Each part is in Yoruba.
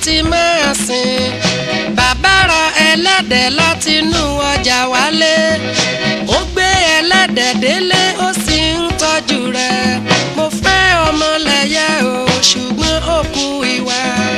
láti máa sìn bàbá ra ẹlẹ́dẹ̀ látinú ọjà wálé ó gbé ẹlẹ́dẹ̀ délé ó sì ń tọ́jú rẹ̀ mo fẹ́ ọmọlẹ́yẹ o ṣùgbọ́n ó kú ìwà.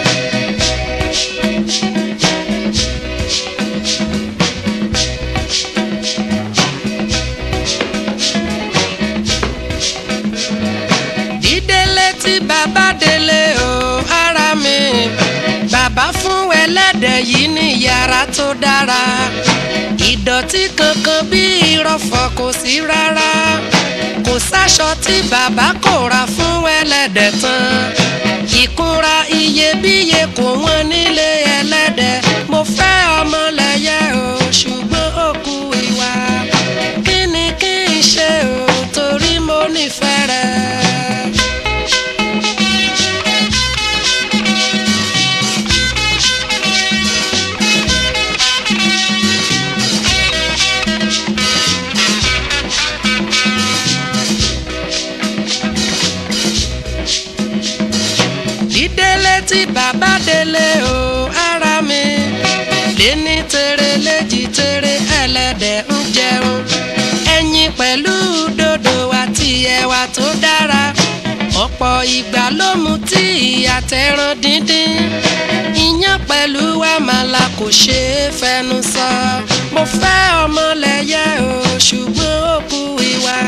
dídélé tí bàbá délé o ara mi bàbá fún ẹlẹ́dẹ̀ yìí ní yàrá tó dára ìdọ̀tí kankan bí ìrọ̀fọ̀ kò sí rárá kò sáṣọ tí bàbá kò ra fún ẹlẹ́dẹ̀ tán ìkunra iyebíye kò wọ́n nílé ẹlẹ́dẹ̀ mo fẹ́ ọmọlẹ́yẹ o ṣùgbọ́n ó kú ìwà kí ni kí n ṣe o torí mo nífẹ̀ẹ́ rẹ̀. dídélé tí bàbá délé o ara mi léní tere léjì tere ẹlẹ́dẹ̀ ń jẹun ẹyin pẹ̀lú dòdò àti ẹ̀wà tó dára ọ̀pọ̀ ìgbà ló mu tí àtẹ̀ràn díndín iyán pẹ̀lú àmàlà kò ṣeé fẹnu sọ mo fẹ́ ọmọlẹ́yẹ o ṣùgbọ́n ó kú ìwà.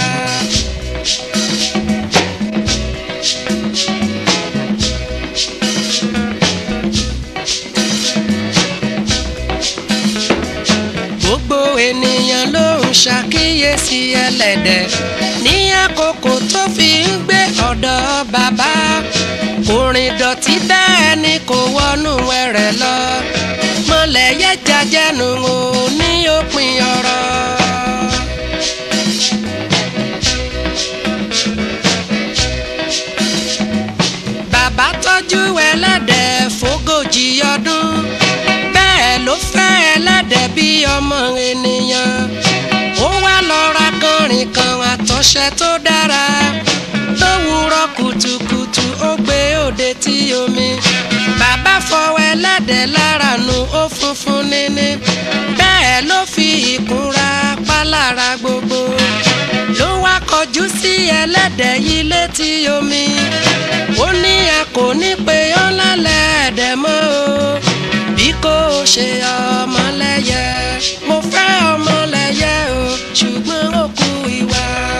gbogbo ènìyàn ló ń ṣàkíyèsí ẹlẹ́dẹ̀ ní àkókò tó fi ń gbé ọ̀dọ̀ bàbá orin dọ̀tí bẹ́ẹ̀ ni kò wọnú ẹrẹ̀ lọ mọ̀lẹ́yẹ jajẹnu o ní òpin ọ̀rọ̀. bàbá tọ́jú ẹlẹ́dẹ̀ fógójì ọdún bẹ́ẹ̀ ló fẹ́ ẹlẹ́dẹ̀ bí ọmọ ènìyàn ó wá lọ ra kọrin kan àtọ̀ṣẹ tó dára lówùúrọ̀ kùtùkùtù ó gbé òde tí omi bàbá fọwọ́ ẹlẹ́dẹ̀ lára nu ó funfun níní bẹ́ẹ̀ ló fi ìkunra pálára gbogbo ló wá kọjú sí ẹlẹ́dẹ̀ yìí létí omi ó ní a kò ní pe ọ́ lálẹ́ ẹ̀dẹ̀ mọ́ o bí kò ṣe ọmọlẹ́yẹ mo fẹ́ ọmọlẹ́yẹ o ṣùgbọ́n ó kú ìwà.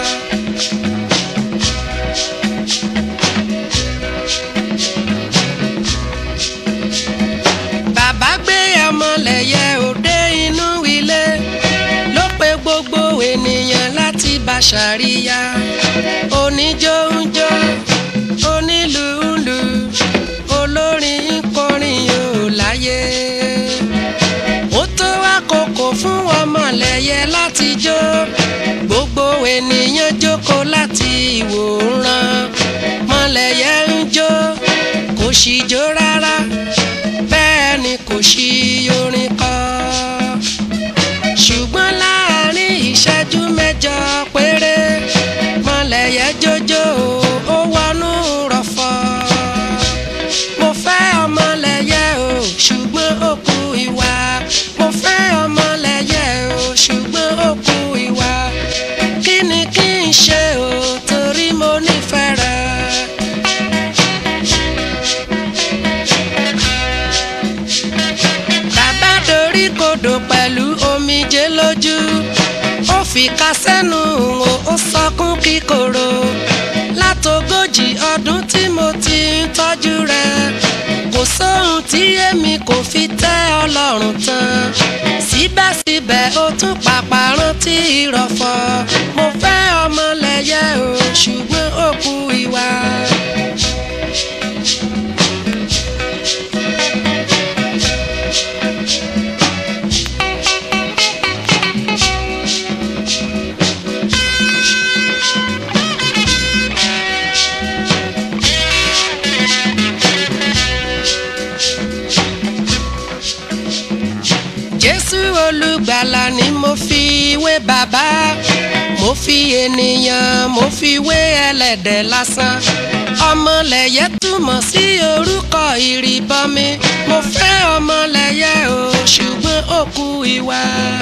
bàbá gbé ọmọlẹ́yẹ òde inú ilé ló pe gbogbo ènìyàn láti bá ṣàríyá oníjó ń jó onílù ń lù olórin ń kọrin yóò láyé ó tó àkókò fún ọmọlẹ́yẹ láti jó gbogbo ènìyàn jókòó láti ìwòran mọ̀lẹ́yẹ ń jó kò sì jó rárá bẹ́ẹ̀ ni kò sí orin kọ ṣùgbọ́n láàrin ìṣẹ́jú mẹ́jọ péré mọ̀lẹ́yẹ jójó ó wọnú rọ̀fọ̀ mo fẹ́ ọmọlẹ́yẹ o ṣùgbọ́n ó kú ìwà mo fẹ́ ọmọlẹ́yẹ o ṣùgbọ́n ó kú ìwà kí ni kí n ṣe o torí mo nífẹ̀ẹ́ rẹ̀. bàbá dorí kodò pẹ̀lú omijé lójú ó fi ká sẹ́nu o ó sọkún kíkorò látogójì ọdún tí mo ti ń tọ́jú rẹ̀ kò sóhun tí èmi kò fi tẹ́ ọlọ́run tán síbẹ̀síbẹ̀ ó tún pàpà rántí ìrọ̀fọ̀ mo fẹ́ ọmọlẹ́yẹ o ṣùgbọ́n ó kú ìwà. jésù olùgbàlà ni mo fi wé bàbá mo mo fi ènìyàn mo fi wé ẹlẹ́dẹ̀ lásán ọmọlẹ̀yẹ túmọ̀ sí orúkọ ìrìbọmi mo fẹ́ ọmọlẹ̀yẹ o ṣùgbọ́n ó kú ìwà.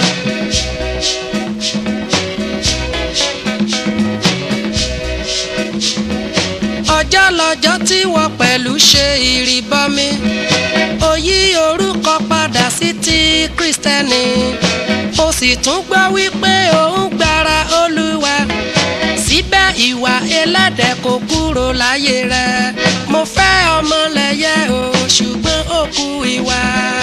ọjọ́ lọ́jọ́ tí wọ́n pẹ̀lú ṣe ìrìbọmi ó yí orúkọ padà sí ti kristẹni ó sì tún gbọ́ wípé òun gbára olúwa síbẹ̀ ìwà ẹlẹ́dẹ̀ kò kúrò láyé rẹ̀ mo fẹ́ ọmọlẹ́yẹ o ṣùgbọ́n ó kú ìwà.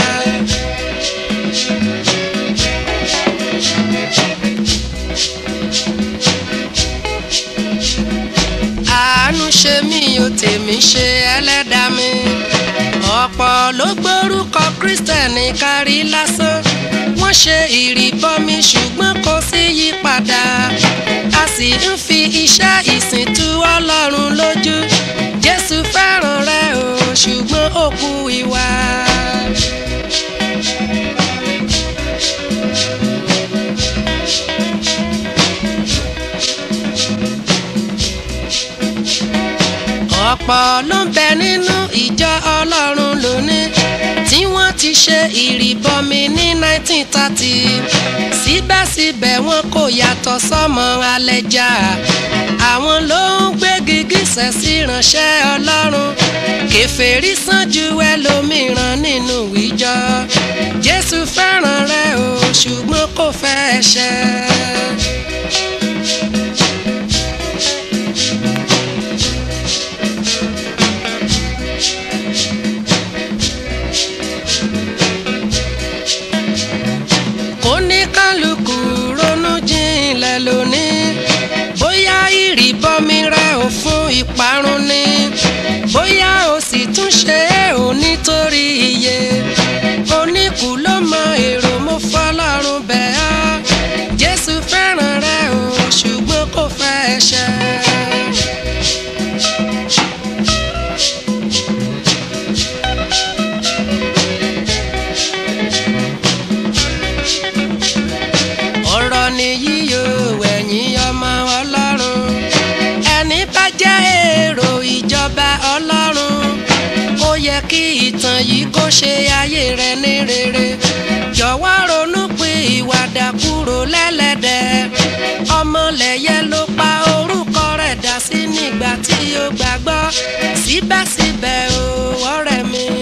àánú ṣe mí o tèmi ṣe ẹlẹ́dàá mi ọ̀pọ̀ ló gbórúkọ kristẹni kárí lásán wọ́n ṣe ìrìbọmi ṣùgbọ́n kò sí yípadà a sì ń fi iṣẹ́ ìsìn tú ọlọ́run lójú jésù fẹ́ràn rẹ o ṣùgbọ́n ó kú ìwà. ọ̀pọ̀ ló ń bẹ nínú ìjọ ọlọ́run lónìí tí wọ́n ti ṣe ìrìbọmi ní 1930 síbẹ̀síbẹ̀ wọn kò yàtọ̀ sọ́mọ alẹ́jà àwọn ló ń gbé gìgísẹ̀ sí ìránṣẹ́ ọlọ́run kèfèrí sàn ju ẹlòmíràn nínú ìjọ jésù fẹ́ràn rẹ o ṣùgbọ́n kò fẹ́ ẹ̀ṣẹ̀. oníkálukú ronú jinlẹ̀ lónìí bóyá ìrìbọmi rẹ ò fún ìparun ni bóyá o sì tún ṣe é ò nítorí iye oníkù ló mọ èrò mo fọlọ́run bẹ̀ ọ́ jésù fẹ́ràn rẹ o ṣùgbọ́n kò fẹ́ ẹ̀ṣẹ̀. ọ̀rọ̀ nìyí o ẹ̀yin ọmọ ọlọ́run ẹni bá jẹ́ èrò ìjọba ọlọ́run ó yẹ kí ìtàn yìí kó ṣe ayé rẹ ní rere jọ̀wọ́ ronú pé ìwàdà kúrò lẹ́lẹ́dẹ̀ ọmọlẹ́yẹ ló pa orúkọ rẹ̀ dà sí nígbà tí ó gbàgbọ́ síbẹ̀síbẹ̀ o ọ̀rẹ́ mi.